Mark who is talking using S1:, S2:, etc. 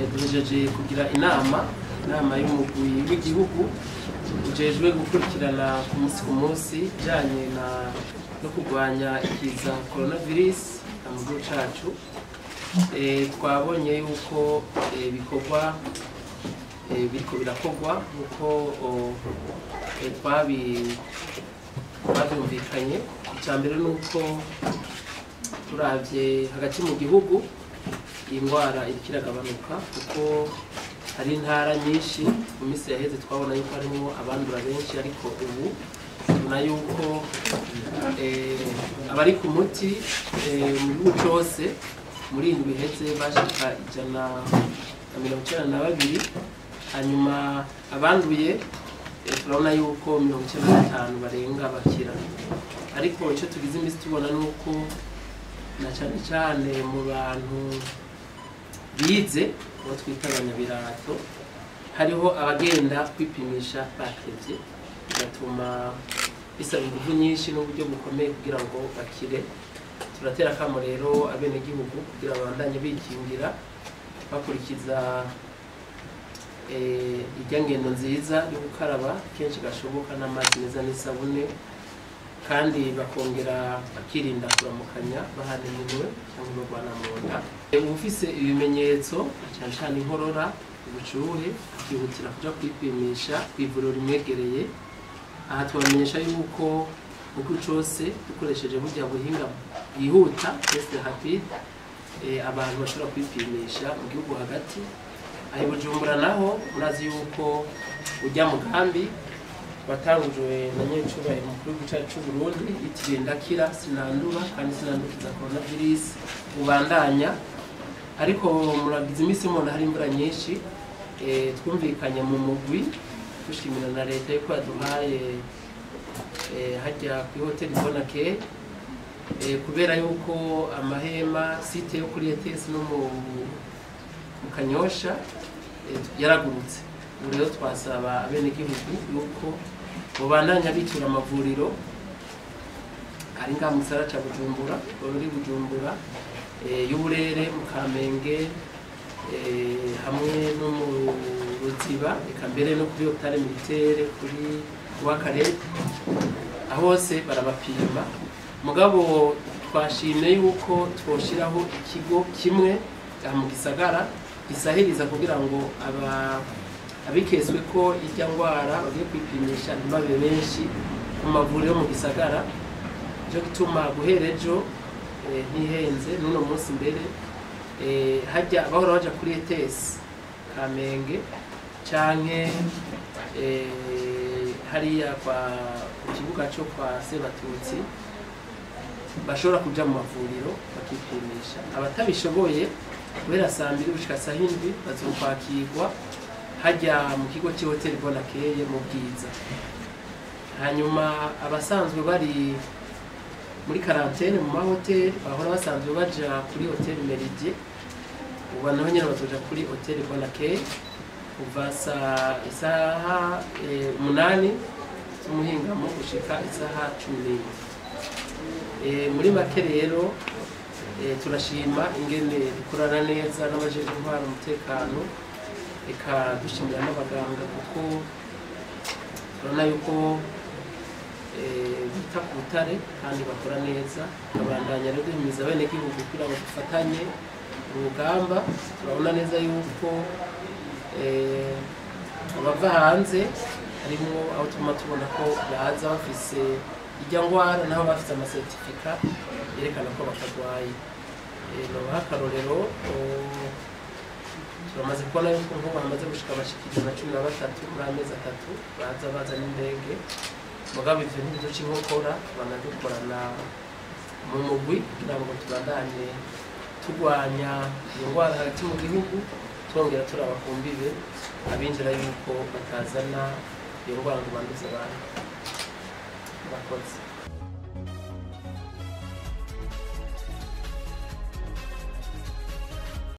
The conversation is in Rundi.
S1: duhejeje kugira inama inama y'umugwi w'igihugu ujejwe gukurikirana ku munsi ku munsi ijanye na no kurwanya ikiza coronavirus mu gihugu cacu Eh, twabonye yuko eh, bikorwa eh, biriko birakorwa nkuko oh, eh, twabi babyumvikanye icya mbere ni uko turavye hagati mu gihugu iyi ndwara iriko iragabanuka kuko hari intara nyinshi mu minsi yaheze twabona yuko harimo abandura benshi ariko ubu tubona yuko eh, abari ku muti eh, mu gihugu cyose muri indwi iheze bashika ijana na mirongo icyenda na babiri hanyuma abanduye eh, turabona yuko mirongo icyenda na batanu barenga bakira ariko icyo tugize iminsi tubona ni uko na cyane cyane mu bantu bize abo twita abanyabirato hariho abagenda kwipimisha bakevye bigatuma bisaba ingufu nyinshi n'uburyo bukomeye kugira ngo bakire turatera akamo rero abenegihugu kugira babandanye bikingira bakurikiza eh, irya ngendo nziza yo gukaraba kenshi gashoboka n'amazi meza n'isabune kandi bakongera bakirinda kuramukanya bahana iminwe cyangwa barwana mu nda uba ufise ibimenyetso cyane cyane inkorora ubushuhe akihutira kuja kwipimisha ku ivuriro rimwegereye aha tubamenyesha yuko mu gihugu cose dukoresheje burya buhinga bwihuta test rapide eh, abantu bashobora kwipimisha mu gihugu hagati aho i bujumbura naho murazi yuko ujya mugambi watangujwe na nyencubahiro mukuru w'igihugu cyacu cy'u Burundi yitiriwe ndakira sinandura kandi sinandukiza coronavirus ubandanya ariko muragize iminsi mubona hari imvura nyinshi eh, twumvikanye mu mugwi dushimira na leta yuko yaduhaye eh, hajya kuri hoteli bonake eh, kubera yuko amahema site yo kuri ETS no mu mu kanyosha eh, yaragurutse ubu rero twasaba abenegihugu yuko mubandanya bitura amavuriro ari ngaha mu gisagara ca bujumbura bari bujumbura eh, y'uburere mu kamenge eh, hamwe no mu ruziba eka mbere no kuri hopitale militaire kuri wakarete aho hose barabapima mugabo twashimye yuko twoshiraho ikigo kimwe aha mu gisagara gisahiriza kugira ngo aba abiketswe ko irya ndwara bagiye kwipimisha ntibabe benshi ku mavuriro yo mu gisagara cyo gituma guhera ejo eh, ntihenze n'uno munsi mbere eh, hajya bahora baja kuri ETS Kamenge canke eh, hariya kwa ku kibuga cyo kwa Sebatutsi bashobora kuja mu mavuriro bakipimisha abatabishoboye guhera saa mbiri gushika saa hindwi bazokwakirwa hajya mu kigo cy'ihoteli bonakeye mu bwiza hanyuma abasanzwe bari muri karantene mu mahoteli bahora basanzwe baja kuri hoteli meridie ubu naho nyine bazoja kuri hoteli bonakeye kuva saa isaha eh, umunani z'umuhingamo gushika isaha cumi n'imwe Eh, muri make rero eh, turashima ingene dukorana neza n'abajejwe intwara umutekano reka dushimira n'abaganga kuko turabona yuko eh, bita ku butare kandi bakora neza tukabandanya rero duhimiza abenegihugu kugira ngo dufatanye urugamba turabona neza yuko eh, abava hanze harimo aho tuguma tubona ko baza bafise ijya ndwara naho bafite amasertifika yerekana ko batarwaye Eh, nobaha akarorero oh, turamaze kubona yuko nk'ubu hamaze gushika abashikiriza na cumi na batatu muri amezi atatu baza baza n'indege mugabo ivyo ntibiduca inkokora banadukorana mu mugwi kugira ngo tubandanye turwanya iyo ndwara hagati mu gihugu twongera turaba ku mbibe abinjira yuko batazana iyo ndwara ngo banduze abantu murakoze